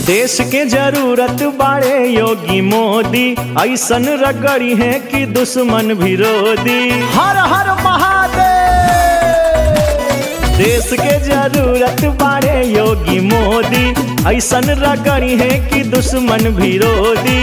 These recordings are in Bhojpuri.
देश के जरूरत बाड़े योगी मोदी ऐसन रगड़ी है कि दुश्मन विरोधी हर हर महादेव देश के जरूरत बाड़े योगी मोदी ऐसन रगड़ी है कि दुश्मन विरोधी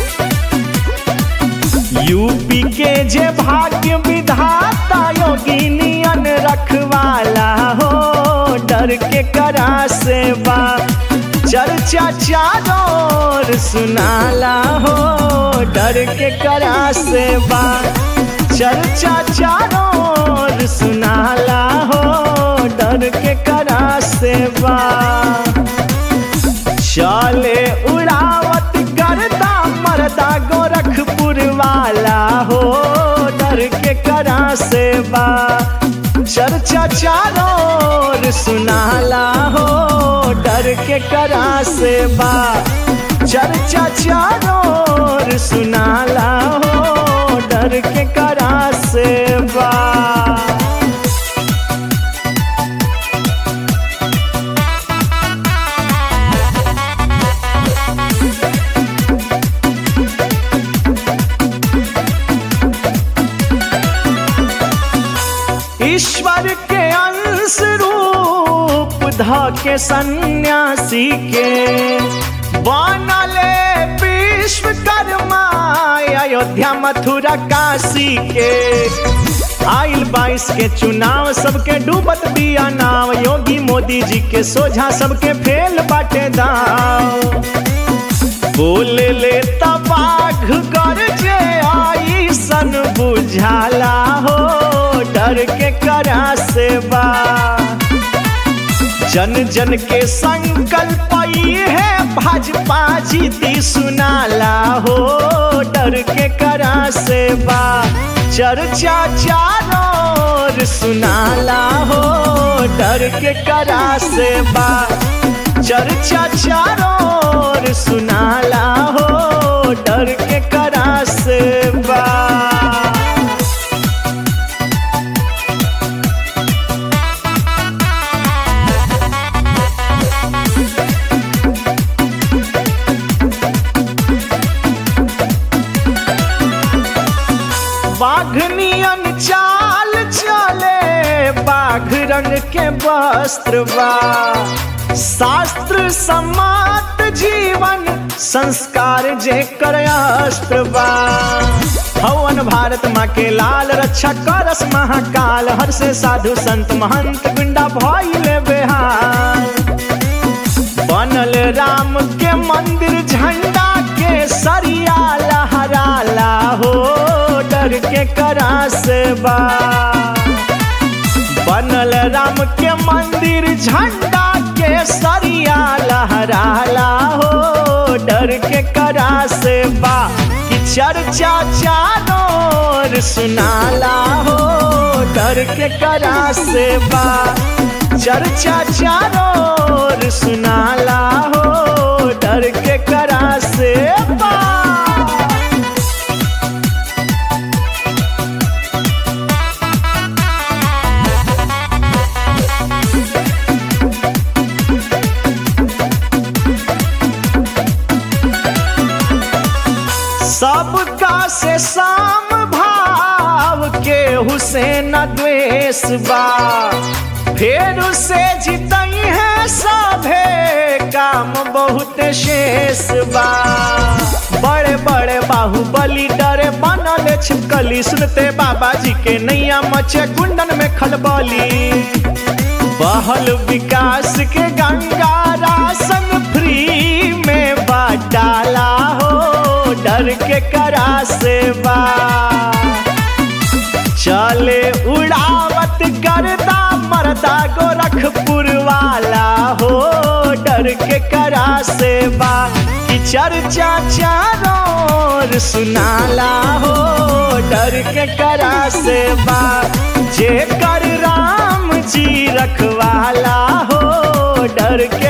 यूपी के जे भाग्य विधाता योगी नियन रखवाला हो डर के करा सेवा चर्चा चारों सुनाला हो डर के करा सेवा चर्चा चारों सुनाला हो डर के करा सेवा चले उड़ावत करता मरदा गोरखपुर वाला हो डर के करा सेवा चर्चा चारों सुनाला हो डर के करा सेवा चर्चा चारों सुनाला हो डर के करा सेवा ईश्वर के अंश रूप ध के सन्यासी के बनले विश्वकर्मा अयोध्या मथुरा काशी के आइल बाईस के चुनाव सबके डूबत दिया नाव योगी मोदी जी के सोझा सबके फेल बाटे दाव बोल ले तबाघ कर जे आई सन बुझाला हो डर के करा सेवा जन जन के संकल्प है भाजपा जीती सुनाला हो डर के करा सेवा चर्चा चारों सुनाला हो डर के करा सेवा चर्चा चारों सुनाला हो डर के करा सेवा बाघनियन चाल चले बाघ रंग के वस्त्र बा शास्त्र समात जीवन संस्कार जे कर अस्त्र बा हवन भारत माँ के लाल रक्षा करस महाकाल हर से साधु संत महंत गुंडा भइले बेहाल बनल राम के मंदिर झंडा के सरिया लहराला हो डर के करा सेवा बनल राम के मंदिर झंडा के सरिया लहराला हो डर के करा सेवा कि चर्चा चारों सुनाला हो डर के करा सेवा चर्चा चारों सुनाला हो डर के करा सेवा सबका से साम भाव के हुसैन द्वेष बा फेर से जितई है सभे काम बहुत शेष बा बड़े बड़े बाहुबली डरे बनल छिपकली सुनते बाबा जी के नैया मचे कुंडन में खलबली बहल विकास के गंगा राशन फ्री में बाटाला हो डर के करा सेवा चले उड़ावत करदा मरदा गोरखपुर वाला हो डर के करा सेवा कि चर्चा चारों सुनाला हो डर के करा सेवा जे कर राम जी रखवाला हो डर के